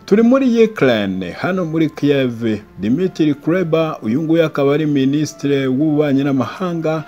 turi muri Ukraine hano muri Kiev Dimitri Kuleba uyu nguyu akaba ari minisitiri w'ububanyi n'amahanga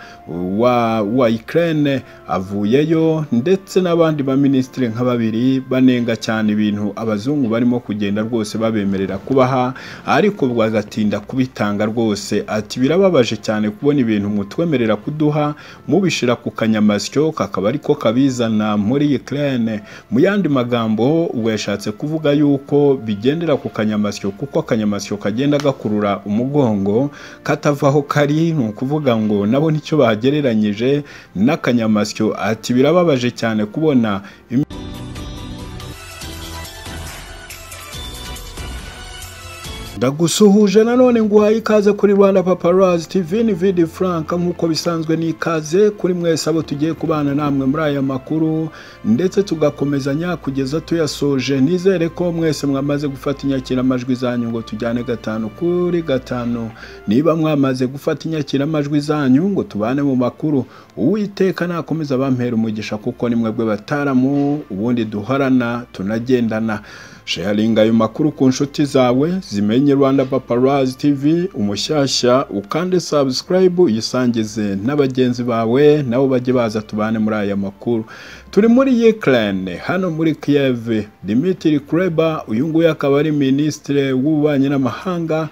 wa wa Ukraine avuyeyo ndetse n'abandi baminisitiri nka babiri banenga cyane ibintu abazungu barimo kugenda rwose babemerera kubaha ariko bagatinda kubitanga rwose ati birababaje cyane kubona ibintu mutwemerera kuduha mubishira ku kanyamasyo kakaba ariko kabizana muri Ukraine mu yandi magambo ubwo yashatse kuvuga yuko bigendera ku kanyamasyo kuko akanyamasyo kagenda gakurura umugongo katavaho kari ni ukuvuga ngo nabo nicyo bagereranyije n'akanyamasyo ati birababaje cyane kubona ndagusuhuje nanone nguhaye ikaze kuri rwanda paparazi tv ni vidi frank nk'uko bisanzwe ni ikaze kuri mwese abo tugiye kubana namwe muri aya makuru ndetse tugakomezanya kugeza tuyasoje nizere ko mwese mwamaze gufata inyakiramajwi zanyu ngo tujyane gatanu kuri gatanu niba mwamaze gufata inyakiramajwi zanyu ngo tubane mu makuru uwiteka nakomeza bampera umugisha kuko ni mwebwe bataramu ubundi duhorana tunagendana sharinga ayo makuru ku nshuti zawe zimenye rwanda paparazi tv umushyashya ukande sabusikarayibu uyisangize n'abagenzi bawe nabo bajye baza tubane muri aya makuru turi muri Ukraine hano muri Kiev Dimitri Kuleba uyu nguyu akaba ari minisitiri w'ububanyi n'amahanga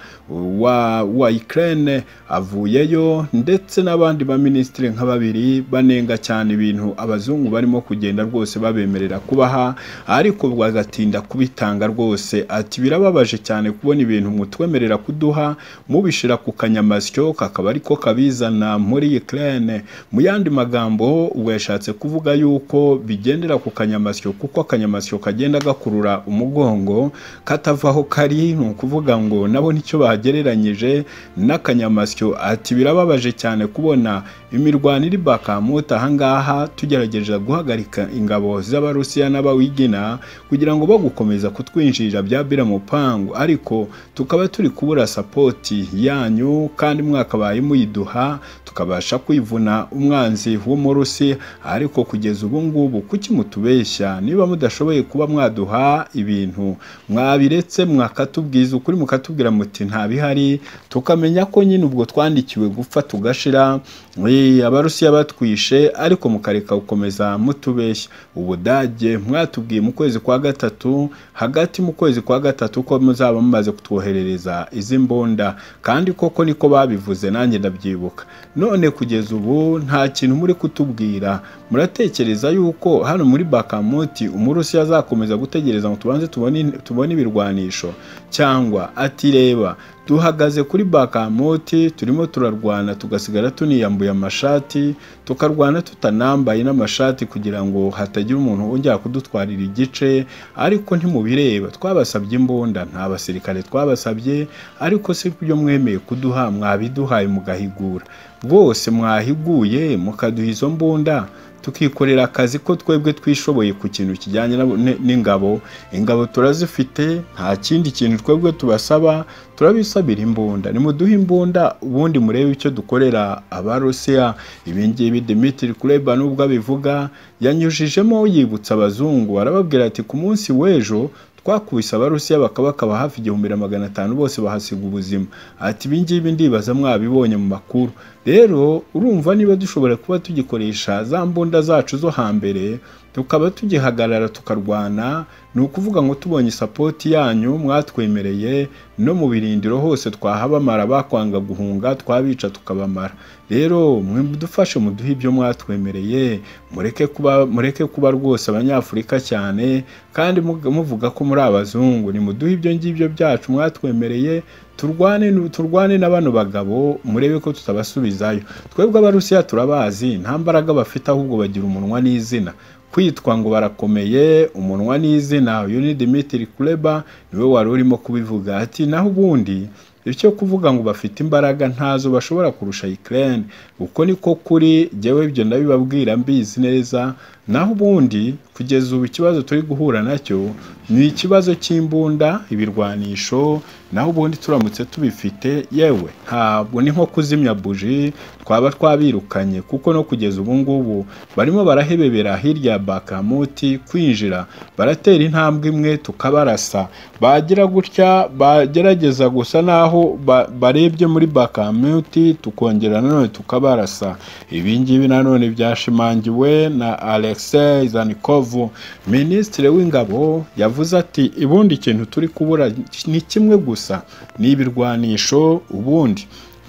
wa wa Ukraine avuyeyo ndetse n'abandi baminisitiri nka babiri banenga cyane ibintu abazungu barimo kugenda rwose babemerera kubaha ariko bagatinda kubita tanga rwose ati birababaje cyane kubona ibintu mutwemerera kuduha mubishira ku kanyamasyo kakaba ariko kabizana muri Ukraine mu yandi magambo ubwo yashatse kuvuga yuko bigendera ku kanyamasyo kuko akanyamasyo kagenda gakurura umugongo katavaho kari ni ukuvuga ngo nabo nicyo bagereranyije n'akanyamasyo ati birababaje cyane kubona imirwano iri bakamuta ahangaha tugerageza guhagarika ingabo z'abarusiya n'abawigina kugira ngo bagukomeza kutwinjirira byabira mupangu ariko tukaba turi kubura sapoti yanyu kandi mwakabaye muyiduha tukabasha kwivuna umwanzi w'umurusi ariko kugeza ubu ngubu kuki mutubeshya niba mudashoboye kuba mwaduha ibintu mwabiretse mwakatubwiza ukuri mukatubwira muti nta bihari tukamenya ko nyine ubwo twandikiwe gupfa tugashira abarusiya batwishe ariko mukareka gukomeza mutubeshya ubudage mwatubwiye mu kwezi kwa gatatu hagati mu kwezi kwa gatatu ko muzaba mumaze kutwoherereza izi mbunda kandi koko niko babivuze nanjye ndabyibuka none kugeza ubu nta kintu muri kutubwira muratekereza yuko hano muri bakamuti umurusi azakomeza gutegereza ngo tubanze tubone ibirwanisho cyangwa ati reba duhagaze kuri bakamoti turimo turarwana tugasigara tuniyambuye amashati tukarwana tutanambaye n'amashati kugira ngo hatagira umuntu wongera kudutwarira igice ariko ntimubireba twabasabye imbunda nta basirikare twabasabye ariko si byo mwemeye kuduha mwabiduhaye mugahigura bwose mwahiguye mukaduha izo mbunda tukikorera akazi ko twebwe twishoboye ku kintu kijyanye n'ingabo ingabo turazifite nta kindi kintu twebwe tubasaba turabisabira imbunda nimuduhe imbunda ubundi murebe icyo dukorera abarusiya ibi ngibi Dimitri Kuleba nubwo abivuga yanyujijemo yibutsa abazungu arababwira ati ku munsi w'ejo twakubise abarusiya bakabakaba hafi igihumbi na magana atanu bose bahasiga ubuzima ati ibi ngibi ndibaza mwabibonye mu makuru rero urumva niba dushobora kuba tugikoresha za mbunda zacu zo hambere tukaba tugihagarara tukarwana ni ukuvuga ngo tubonye sapoti yanyu mwatwemereye no mu birindiro hose twahabamara bakwanga guhunga twabica tukabamara rero mwe mudufashe muduhe ibyo mwatwemereye mureke kuba mureke kuba rwose abanyafurika cyane kandi muvuga ko muri abazungu nimuduhe ibyo ngibyo byacu mwatwemereye turwane turwane na bano bagabo murebe ko tutabasubizayo twebwe abarusiya turabazi nta mbaraga bafite ahubwo bagira umunwa n'izina kwitwa ngo barakomeye umunwa n'izina uyu ni Dimitri Kuleba niwe wari urimo kubivuga ati naho ubundi icyo kuvuga ngo bafite imbaraga ntazo bashobora kurusha Ukraine uko niko kuri jyewe ibyo ndabibabwira mbizi neza naho ubundi kugeza ubu ikibazo turi guhura nacyo ni ikibazo cy'imbunda ibirwanisho naho ubundi turamutse tubifite yewe ntabwo ni nko kuzimya buji twaba twabirukanye kuko no kugeza ubu ngubu barimo barahebebera hirya ya bakamuti kwinjira baratera intambwe imwe tukabarasa bagira gutya bagerageza gusa naho ba- barebye muri bakamuti tukongera nanone tukabarasa ibi ngibi nanone byashimangiwe na Alexei Zanikov minisitiri w'ingabo yavuze ati ubundi ikintu turi kubura ni kimwe gusa ni ibirwanisho ubundi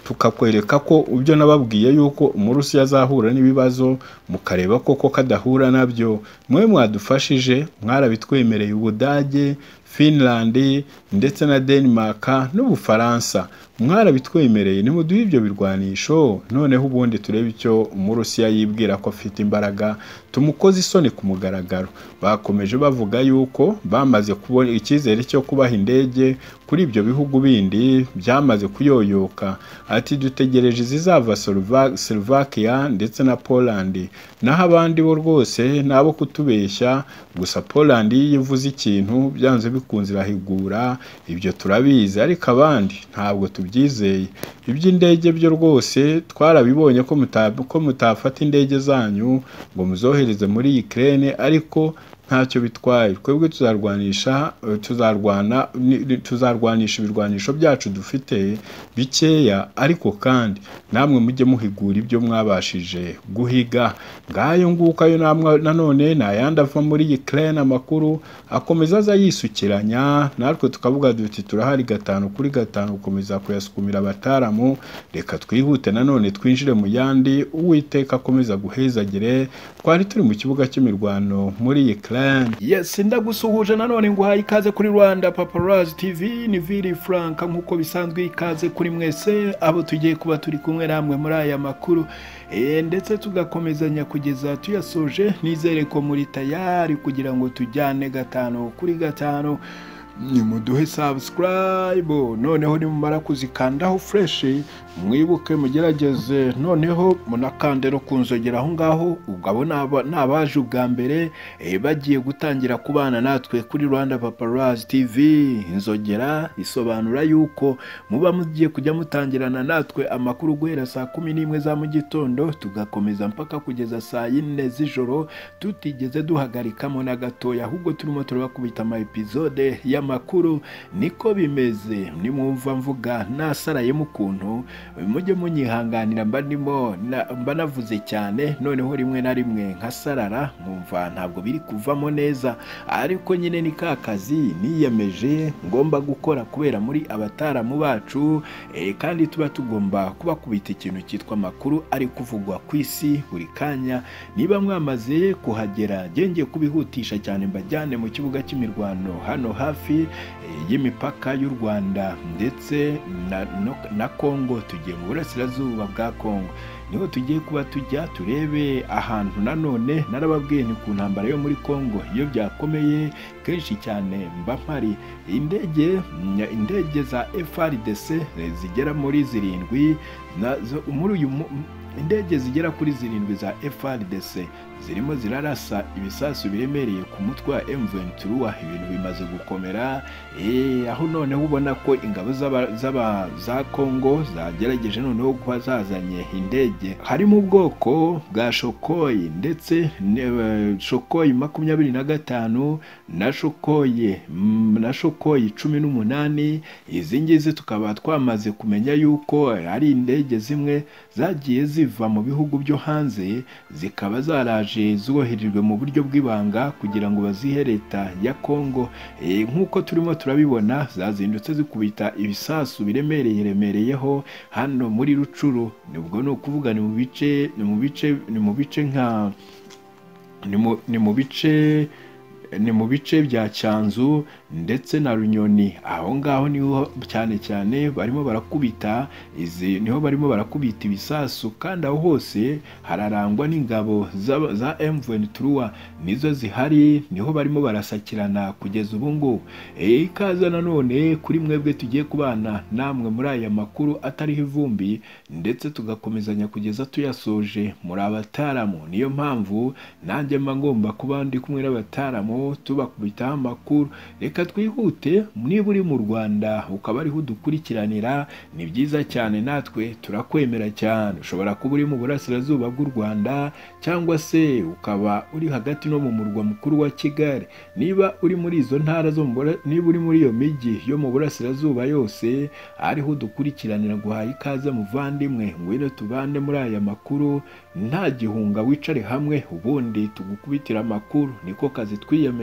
tukakwereka ko ibyo nababwiye yuko umurusi azahura n'ibibazo mukareba koko kadahura nabyo mwe mwadufashije mwarabitwemereye ubudage Finland ndetse na Denmark n'ubufaransa mwarabitwemereye nimuduhe ibyo birwanisho noneho ubundi turebe icyo umurusiya yibwira ko afite imbaraga tumukoze isoni ku mugaragaro bakomeje bavuga yuko bamaze kubona icyizere cyo kubaha indege kuri ibyo bihugu bindi byamaze kuyoyoka ati dutegereje izizava Slovak- Slovakia ndetse na Poland naho abandi bo rwose ni abo kutubeshya gusa Poland iyo ivuze ikintu byanze bikunze irahigura ibyo turabizi ariko abandi ntabwo tubyizeye iby'indege byo rwose twarabibonye ko muta- ko mutafata indege zanyu ngo muzohereze muri Ukraine ariko ntacyo bitwaye twebwe tuzarwanisha eh, tuzarwana ni- ni- tuzarwanisha ibirwanisho byacu dufite bikeya ariko kandi namwe mujye muhigura ibyo mwabashije guhiga ngayo nguko ayo namwe nanone ni ayandi ava muri Ukraine amakuru akomeza aza yisukiranya natwe tukavuga duti turahari gatanu kuri gatanu gukomeza kuyasukumira abataaramu reka twihute nanone twinjire mu yandi uwiteka akomeza guhezagire twari turi mu kibuga cy'imirwano muri Ukraine yes ndagusuhuje nanone nguhaye ikaze kuri Rwanda Paparazzi TV ni Vili Frank nkuko bisanzwe ikaze kuri mwese abo tugiye kuba turi kumwe namwe muri aya makuru Eh, ndetse tugakomezanya kugeza tuyasoje nizere ko muri tayari kugira ngo tujyane gatanu kuri gatanu nimuduhe subscribe noneho nimumara kuzikandaho fresh mwibuke mugerageze noneho munakande no kunzogera aho ngaho ubwo abo ni aba- ni abaje ubwa mbere eh, bagiye gutangira kubana natwe kuri rwanda paparazzi tv inzogera isobanura yuko muba mugiye kujya mutangirana natwe amakuru guhera saa kumi n'imwe za mu gitondo tugakomeza mpaka kugeza saa yine z'ijoro tutigeze duhagarikamo na gatoya ahubwo turimo turabakubita ama episode y'amakuru niko bimeze nimwumva mvuga nasarayemo ukuntu mujye munyihanganira mba ndimo na- mba navuze cyane noneho rimwe na rimwe nkasarara nkumva ntabwo biri kuvamo neza ariko nyine ni ka kazi niyemeje ngomba gukora kubera muri abataaramu bacu eh, kandi tuba tugomba kubakubita ikintu cyitwa amakuru ari kuvugwa ku isi buri kanya niba mwamaze kuhagera genge kubihutisha cyane mbajyane mu kibuga cy'imirwano hano hafi eh, y'imipaka y'u Rwanda ndetse na, no, na Congo tugiye mu burasirazuba bwa Congo niho tugiye kuba tujya turebe ahantu nanone narababwiye ni ku ntambara yo muri Congo iyo byakomeye kenshi cyane mba mpari indege nya- indege za FRDC eh, zigera muri zirindwi nazo muri uyu mu- indege zigera kuri zirindwi za FRDC zirimo zirarasa ibisasu biremereye ku mutwe wa M23 ibintu bimaze gukomera Eh, aho noneho ubona ko ingabo z'aba- z'aba- za Congo zagerageje noneho kuba zazanye indege harimo ubwoko bwa shokoyi ndetse ne- eh, shokoyi makumyabiri na gatanu na shokoyi mm, na shokoyi cumi n'umunani izi ngizi tukaba twamaze kumenya yuko ari indege zimwe zagiye ziva mu bihugu byo hanze zikaba zaraje zoherejwe mu buryo bw'ibanga kugira ngo bazihe leta ya Congo Eh, nk'uko turimo turabibona zazindutse zikubita ibisasu biremereye remereyeho hano muri rucuru nibwo ni ukuvuga ni mu bice ni mu bice ni mu bice nka ni mu- ni mu bice ni mu bice bya cyanzu ndetse na runyoni aho ngaho niho cyane cyane barimo barakubita izi niho barimo barakubita ibisasu kandi aho hose hararangwa n'ingabo za- za M23 nizo zihari niho barimo barasakirana kugeza ubu ngubu Eh, ikaza nanone kuri mwebwe tugiye kubana namwe muri aya makuru atariho ivumbi ndetse tugakomezanya kugeza tuyasoje muri abataramu niyo mpamvu nanjye mba ngomba kuba ndi kumwe n'abataramu tubakubitaho amakuru reka twihute niba uri mu rwanda ukaba ariho udukurikiranira ni byiza cyane natwe turakwemera cyane ushobora kuba uri mu burasirazuba bw'u rwanda cyangwa se ukaba uri hagati no mu murwa mukuru wa kigali niba uri muri izo ntara zo mu Bura- niba uri muri iyo mijyi yo mu burasirazuba yose ariho udukurikiranira guhaye ikaze muvandimwe ngwino tubande muri aya makuru nta gihunga wicare hamwe ubundi tugukubitira amakuru niko kazi twiyemeje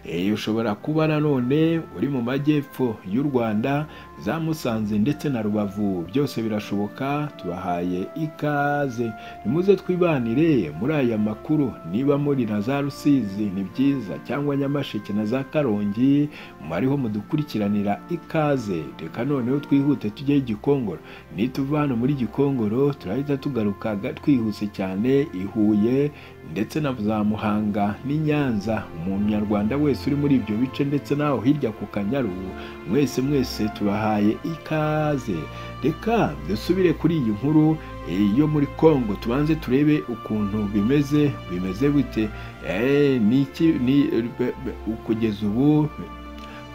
Eh, ushobora kuba nanone uri mu majyepfo y'u rwanda za musanze ndetse na rubavu byose birashoboka tubahaye ikaze nimuze twibanire muri aya makuru niba muri na za rusizi ni byiza cyangwa nyamasheke na za karongi mwariho mudukurikiranira ikaze reka noneho twihute tujye gikongoro nituva hano muri gikongoro turahita tugaruka ga- twihuse cyane i huye ndetse na za muhanga n'i nyanza umunyarwanda wese uri muri ibyo bice ndetse n'aho hirya ku kanyaru mwese mwese tubahaye ikaze reka dusubire kuri iyi nkuru eh, yo muri congo tubanze turebe ukuntu bimeze bimeze bite Eh, ni iki ni be- be- kugeza ubu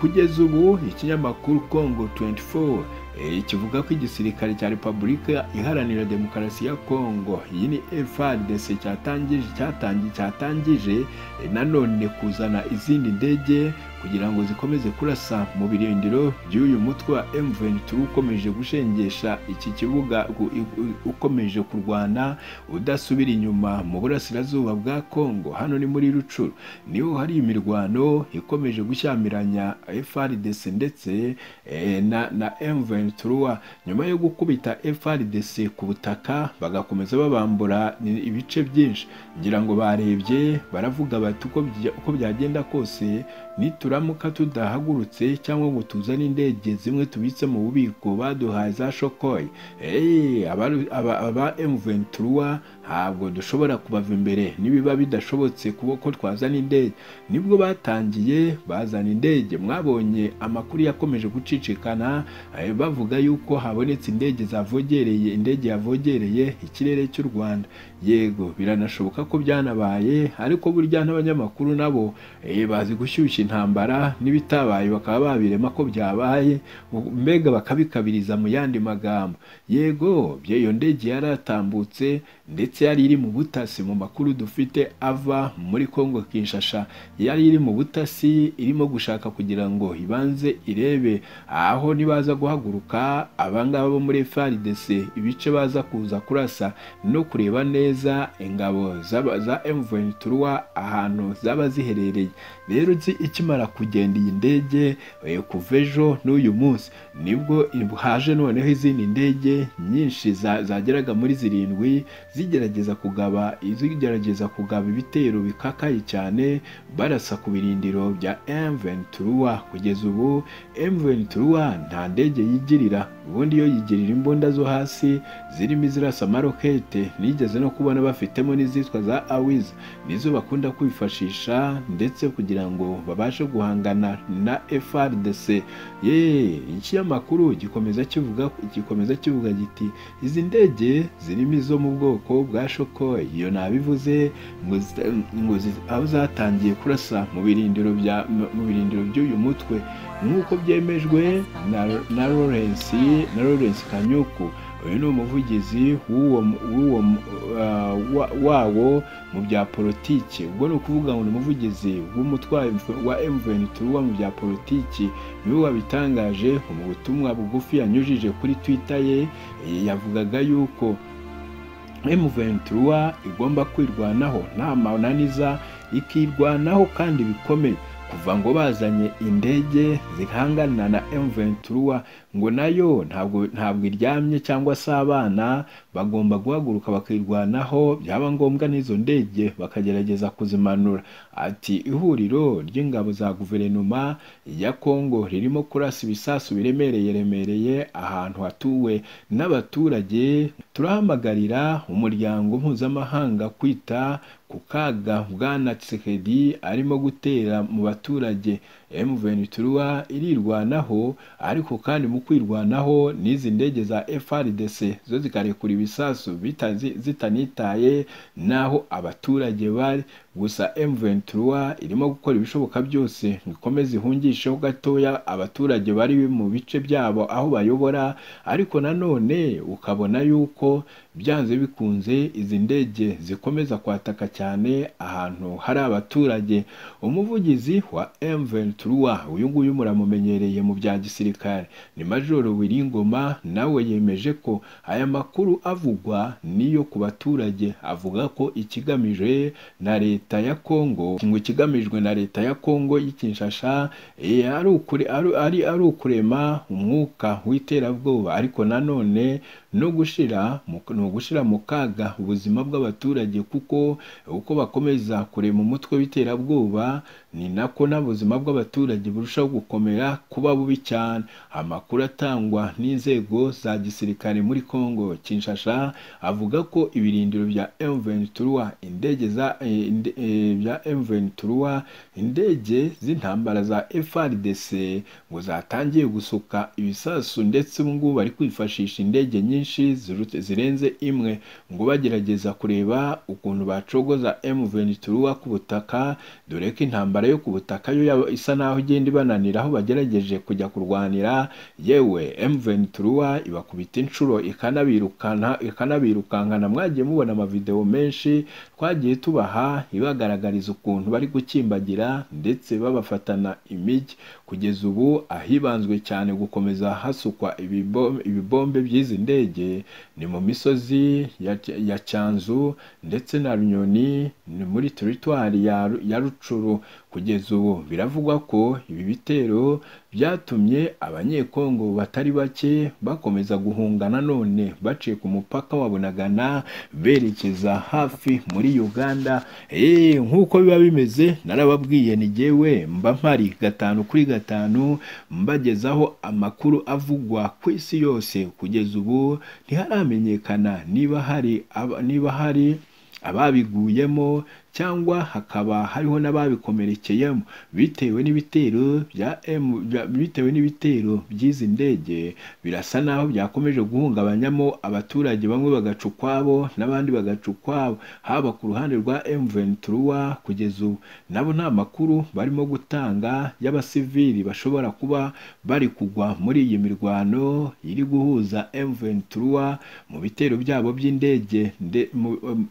Kugeza ubu ikinyamakuru Congo 24 eh, kivuga ko igisirikare cya Repubulika Iharanira Demokarasi ya Congo iyi ni FARDC cyatangije cyatangi cyatangije eh, nanone kuzana izindi ndege kugira ngo zikomeze kurasa mu birindiro by'uyu mutwe wa M23 ukomeje gushengesha iki kibuga u- u- u- ukomeje kurwana udasubira inyuma mu burasirazuba bwa Congo hano ni muri Rucuru niho hari imirwano ikomeje gushyamiranya FRDC ndetse eh, na, na M23 nyuma yo gukubita FRDC ku butaka bagakomeza babambura i- ibice byinshi ngira ngo barebye baravuga bati uko bya- uko byagenda kose nituramuka tudahagurutse cyangwa ngo tuzane indege zimwe tubitse mu bubiko baduhaye za shokoye Eh, abari- aba aba M23 ntabwo dushobora kubava imbere nibiba bidashobotse kuba ko twazana indege nibwo batangiye bazana indege mwabonye amakuru yakomeje gucicikana eh, bavuga yuko habonetse indege zavogereye indege yavogereye ikirere cy'u Rwanda yego biranashoboka ko byanabaye ariko burya n'abanyamakuru nabo eh, bazi gushyushya intambara n'ibitabaye bakaba babirema ko byabaye ubu- mbega bakabikabiriza mu yandi magambo yego bye- iyo ndege yaratambutse ndetse yari iri mu butasi mu makuru dufite ava muri Congo Kinshasa yari iri mu butasi irimo gushaka kugira ngo ibanze irebe aho nibaza guhaguruka abangaba bo muri FARDC ibice baza kuza kurasa no kureba neza ingabo z'aba- za M23 ahantu zaba ziherereye rero nzi ikimara kugenda iyi ndege eh, kuva ejo n'uyu munsi nibwo haje noneho izindi ndege nyinshi za- zageraga muri zirindwi zigerageza kugaba zigerageza kugaba ibitero bikakaye cyane barasa ku birindiro bya M23 kugeza ubu M23 nta ndege yigirira ubundi iyo yigirira imbunda zo hasi zirimo izirasa amarokete nigeze no kubona bafitemo n'izitwa za awiz nizo bakunda kwifashisha ndetse kugira ngo babashe guhangana na FRDC ye ikinyamakuru gikomeza kivuga gikomeza kivuga giti izi ndege zirimo izo mu bwoko bwa shoko iyo nabivuze ngo zita- ngo zi- aho zatangiye kurasa mu birindiro bya mu birindiro by'uyu mutwe nk'uko byemejwe na na Lawrence na Lawrence Kanyuku uyu ni umuvugizi w'uwo w'uwo uh, wa- wawo mu bya politiki ubwo ni ukuvuga ngo ni umuvugizi w'umutwaye wa M23 mu bya politiki niwe wabitangaje mu butumwa bugufi yanyujije kuri Twitter ye Eh, yavugaga yuko M23 igomba kwirwanaho nta mananiza ikirwanaho kandi bikomeye kuva ngo bazanye indege zihangana na M23 ngo nayo ntabwo ntabwo iryamye cyangwa se abana bagomba guhaguruka bakirwanaho byaba ngombwa n'izo ndege bakagerageza kuzimanura ati ihuriro ry'ingabo za guverinoma ya Kongo ririmo kurasa ibisasu biremereye remereye ahantu hatuwe n'abaturage turahamagarira umuryango mpuzamahanga kwita ku kaga bwana Tshisekedi arimo gutera mu baturage M23 irirwanaho ariko kandi mu kwirwanaho n'izi ndege za FRDC zo zikarekura ibisasu zitanitaye n'aho abaturage bari gusa M23 irimo gukora ibishoboka byose ngo ikomeze ihungisheho gatoya abaturage bari mu bice byabo aho bayobora ariko nanone ukabona yuko byanze bikunze izi ndege zikomeza kwataka cyane ahantu hari abaturage umuvugizi wa M23 uyu nguyu muramumenyereye mu bya gisirikare ni Majoro Wiringoma nawe yemeje ko aya makuru avugwa niyo ku baturage avuga ko ikigamijwe na leta ya Kongo ngo ikigamijwe na leta ya Kongo y'ikinshasha ari ari ari ukurema umwuka w'iterabwoba ariko nanone no gushira no gushira mu kaga ubuzima bw'abaturage kuko uko bakomeza kurema umutwe w'iterabwoba ni nako n'ubuzima bw'abaturage burushaho gukomera kuba bubi cyane amakuru atangwa n'inzego za gisirikare muri Kongo Kinshasa avuga ko ibirindiro bya M23 indege za inde, e, bya M23 indege z'intambara za FRDC ngo zatangiye gusuka ibisasu ndetse ubu ngubu bari kwifashisha indege nyinshi zirenze imwe ngo bagerageza kureba ukuntu bacogoza M23 ku butaka dore ko intambara yo ku butaka yo isa naho igenda ibananira aho bagerageje kujya kurwanira yewe M23 ibakubita inshuro ikanabirukana ikanabirukankana mwagiye mubona amavideo menshi twagiye tubaha ibagaragariza ukuntu bari gukimbagira ndetse babafatana imijyi kugeza ubu ahibanzwe cyane gukomeza hasukwa ibibombe, ibibombe by'izi ndege ni mu misozi ya, ya Cyanzu ndetse na Runyoni ni muri teritwari ya, ya Rucuru kugeza ubu biravugwa ko ibi bitero byatumye abanyekongo batari bake bakomeza guhunga nanone baciye ku mupaka wa Bunagana berekeza hafi muri Uganda eee nk'uko biba bimeze narababwiye ni jyewe mba mpari gatanu kuri gatanu mbagezaho amakuru avugwa ku isi yose kugeza ubu ntiharamenyekana niba hari niba hari ababiguyemo cyangwa hakaba hariho n'ababikomerekeyemo bitewe n'ibitero bya M bitewe n'ibitero by'izi ndege birasa naho byakomeje guhungabanyamo abaturage bamwe bagaca ukwabo n'abandi bagaca ukwabo haba ku ruhande rwa M23 kugeza ubu nabo nta makuru barimo gutanga y'abasivili bashobora kuba bari kugwa muri iyi mirwano iri guhuza M23 mu bitero byabo by'indege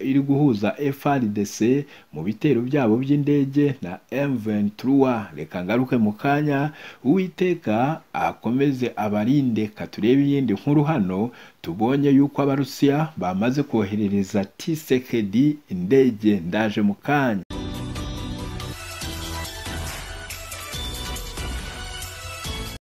iri guhuza FRDC mu bitero byabo by'indege na M23 reka ngaruke mu kanya uwiteka akomeze abarinde katurebe iyindi nkuru hano tubonye yuko abarusiya bamaze koherereza Tshisekedi indege ndaje mu kanya